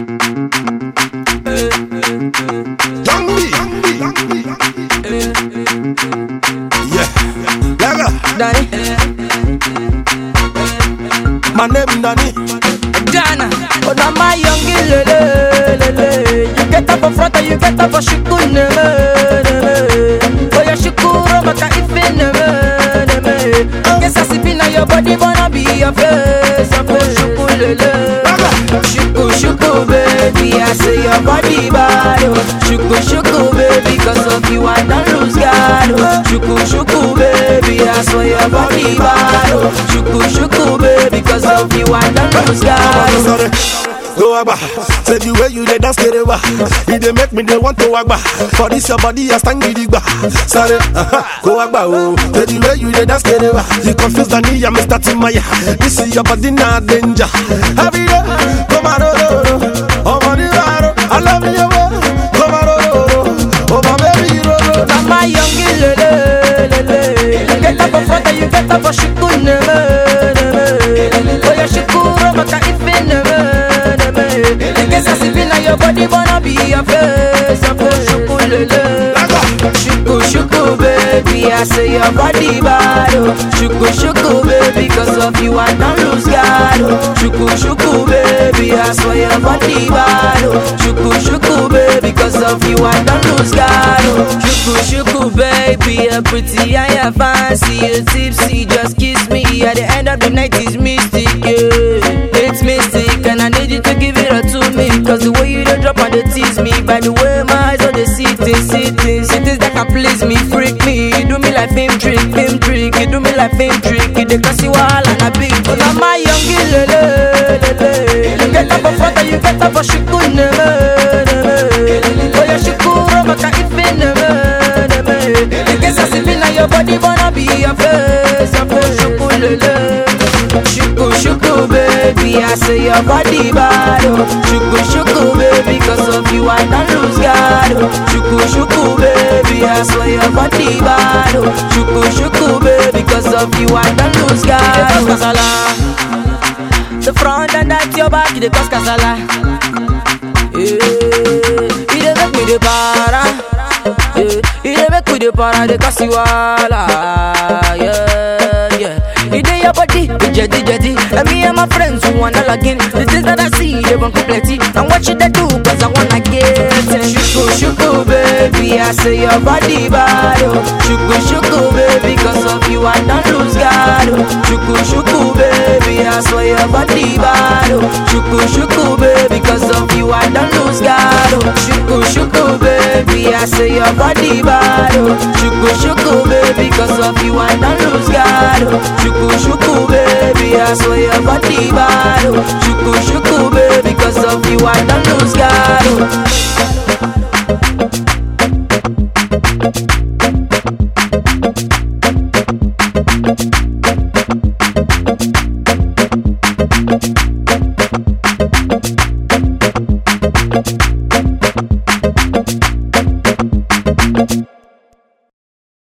Young B. Yeah. Yaga. Danny, My name Danny. Dana. Oh, now my young lele, lele. You get up for front and you get up for shikun, neme, neme. Oh, your shikuro, maka ife, neme, neme. Guess I see na your body, wanna be your face, your face, shuku, lele. Shuku, shuku, baby, I say your body bad, oh. Shuku, shuku, baby, cause of you I don't lose God, oh. Shuku, shuku, baby, I swear your body bad, oh. Shuku, shuku, baby, cause of you I don't lose God, oh. Sorry. Go agba, say the way you dey dance kerewa, e dey make me dey want to agba. For this your body, I stand gidigba. Sorry, uh-huh. go agba oh, say the way you dey dance kerewa, you confuse the knee, I'm Mr. Timaya. This is your body na danger. Every day, come on, oh, oh, oh, oh, my dear, I love you, oh, come on, oh, oh, oh, oh, my baby, oh, oh. Now my young lele, lele. You get up for front and you get up for shikun, neme, neme. Oh, your shikuro, maka ife, neme, neme. In case I see na your body, wanna be your face, your face, shuku, lele. Shuku, shuku, baby, I say your body bad, oh. Shuku, shuku, baby, cause of you I don't lose God, oh. Shuku, shuku, baby, I swear your body bad, oh. Shuku, shuku, baby, cause of you I don't lose God, oh. Shuku, shuku, baby, you're pretty and you're fancy, you're tipsy, just kiss me. At the end of the night is mystic, yeah. It's mystic, and I need you to give it up to me, cause the way you don't drop and they tease me, by the way my eyes on the sitting, sitting, sitting that can please me, freak me. You do me like film trick, film trick, you do me like film trick, you dey cause you all and a big. Oh, now my young lele, lele. You get up for front and you get up for shikun, neme, neme. Oh, your shikuro, maka ife, neme, neme. In case I see na your body, wanna be your face, your face, shuku, lele. Shuku, shuku, baby, I say your body bad, oh. Shuku, shuku, baby, cause of you I don't lose God, oh. Shuku, shuku, baby, I swear your body bad, oh. Shuku, shuku, baby, cause of you I don't lose God, oh. Kasala. The front and that's your back, it dey cause kasala. Yeah, it dey make me dey para. Yeah, it dey make me dey para, dey cause you wahala. Yeah, yeah. It dey your body, with jetty jetty. And me and my friends who wanna log in. The things that I see, they want plenty. And what should I do? Cause I wanna get it. Shuku, shuku, baby. I say your body bad. Oh. Shuku, shuku, baby. Cause of you, I don't lose God. Oh. Shuku, shuku, baby. I swear your body bad. Oh. Shuku, shuku, baby. Cause of you, I don't lose God. Oh. Shuku, shuku, baby. I say your body bad. Oh. Shuku, shuku, baby. Cause of you, I don't lose God. Oh. Shuku, shuku, baby. I swear your body bad. Oh. Shuku, shuku, baby. Cause of you, I don't lose God. Oh.